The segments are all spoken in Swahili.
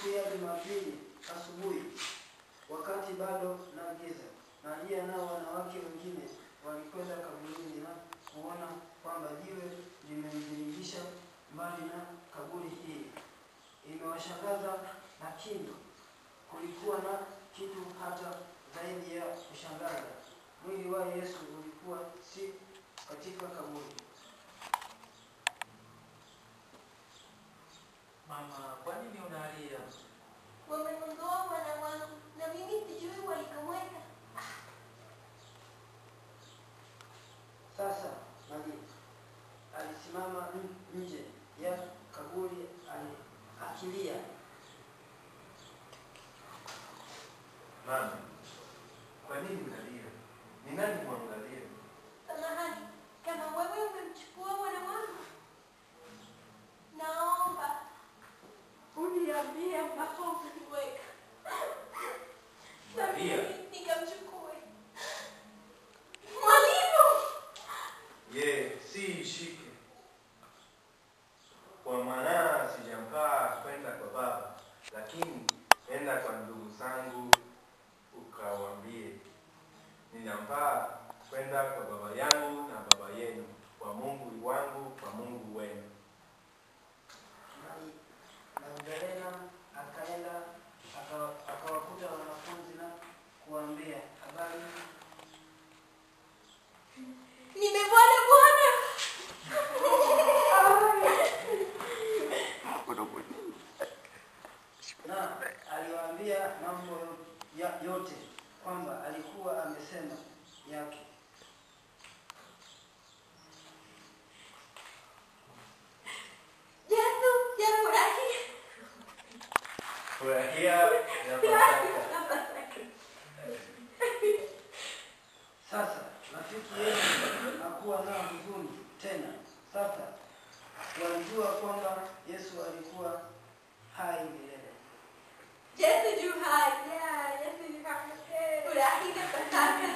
siku ya Jumapili asubuhi, wakati bado na giza, Maria nao wanawake wengine walikwenda kaburini na kuona kwamba jiwe limejirudisha mbali na kaburi hili. Imewashangaza, lakini kulikuwa na kitu hata zaidi ya kushangaza. Mwili wa Yesu ulikuwa si katika kaburi. Mama, kwa nini unalia? Wamemwondoa mwana wangu na mimi sijui walikomweka. Sasa Maria alisimama n- nje ya kaburi ali- akilia. Mama, kwa nini unalia? Ni nani mwangalie? Samahani, kama wewe umemchukua mwana wangu, naomba uniambie ambapo umemweka na Maria. mimi nikamchukue. Mwalimu! Ye, si ishike. Kwa maana sijampaa kwenda kwa baba, lakini enda kwa ndugu zangu ukawaambie, ninampaa kwenda kwa baba yangu na baba yenu, kwa Mungu wangu, kwa Mungu wenu. Mari- Magdalena akaenda akawa- akawakuta wanafunzi na kuwaambia habari Nimemwona Bwana! na aliwaambia mambo yo- ya- yote kwamba alikuwa amesema yake. Yesu, yafurahia. Furahia ya Pasaka. Sasa rafiki yenu hakuwa na huzuni tena. Sasa walijua kwamba Yesu alikuwa hai milele. Yesu yu hai. Yeah, Yesu yu hai. Furahia Pasaka.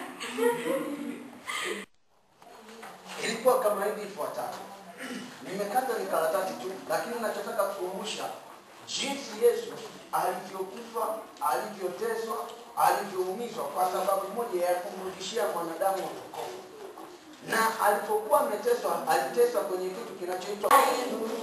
Ilikuwa kama hivi ifuatavyo. Nimekata ni karatasi tu, lakini ninachotaka kukumbusha jinsi Yesu alivyokufa, alivyoteswa, alivyoumizwa kwa sababu moja ya kumrudishia mwanadamu wokovu. Na alipokuwa ameteswa, aliteswa kwenye kitu kinachoitwa